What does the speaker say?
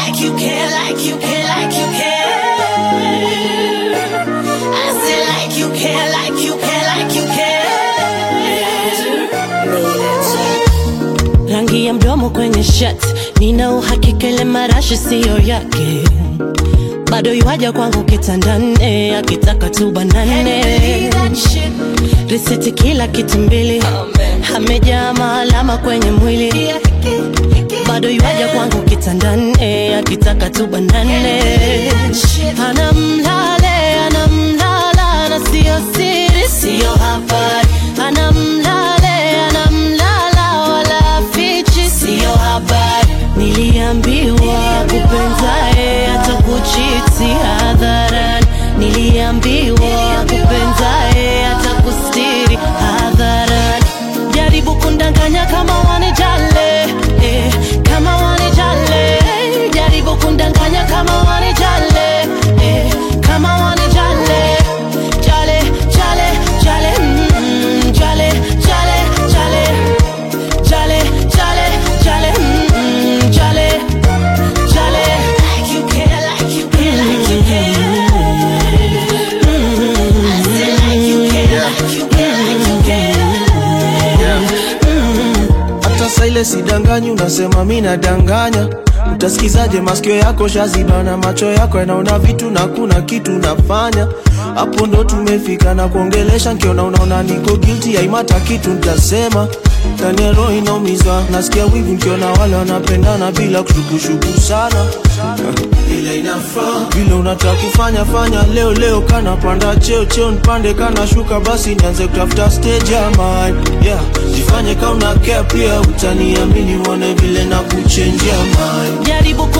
like you care, like you care, like you care. I say like you care, like you care, like you care. Rangi ya mdomo kwenye shirt, nina uhakika ile marashi siyo yake. Bado yuaja kwangu kitandane, akitaka tu banane. Risiti kila kitu mbili, amejaa maalama kwenye mwili. Bado yuaja kwangu kitandane, akitaka tu banane. Anamlale, anamlala na sio siri, sio habari. Anamlale, anamlala wala fichi, sio habari. Niliambiwa kupenzae atakuchiti hadharani, niliambiwa kupenzae atakustiri hadharani. Jaribu kundanganya kama wanijale, eh, kama wanijale. Jaribu kundanganya kama wanijale, eh, kama wanijale. Jale, jale, jale, mm, jale, jale, jale. Jale, jale, jale, mm, jale, jale. Like you care, like you care, like you care. I say like you care, like you care, like you care. hata saa ile sidanganyi, unasema mi nadanganya. Utasikizaje? masikio yako shazibana, macho yako yanaona vitu na kuna kitu nafanya. Hapo ndo tumefika na kuongelesha, nkiona unaona niko guilty, haimata kitu nitasema. Ndani ya roho inaumizwa, nasikia wivu nkiona wale wanapendana bila kushukushuku sana ile inafaa vile unataka kufanya fanya leo leo, kana panda cheo cheo, nipande kana shuka, basi nianze kutafuta stage ya mine yeah. Jifanye kama una care pia, utaniamini uone vile na kuchenjia mine Jaribu